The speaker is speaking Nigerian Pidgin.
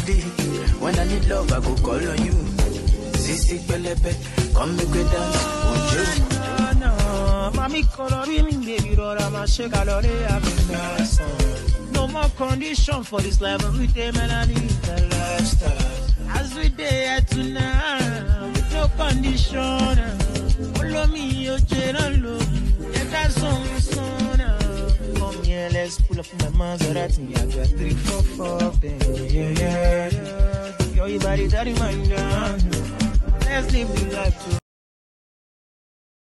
body. When I need love, I go call on you. Sisi pẹlẹbẹ, come make we dance, ojo. Mami colori mi baby rọra ma ṣe kalori Africa No more condition for this life every day man I need the lifestyle. As we dey here tonight, with no condition. Olomi oje na lo, yẹ ká sọ̀n sọ̀n Come here, let's pull up my Maserati. I got three, four, four, baby. Yeah, yeah, yeah. Yo, you body, that reminder. Let's live the life too.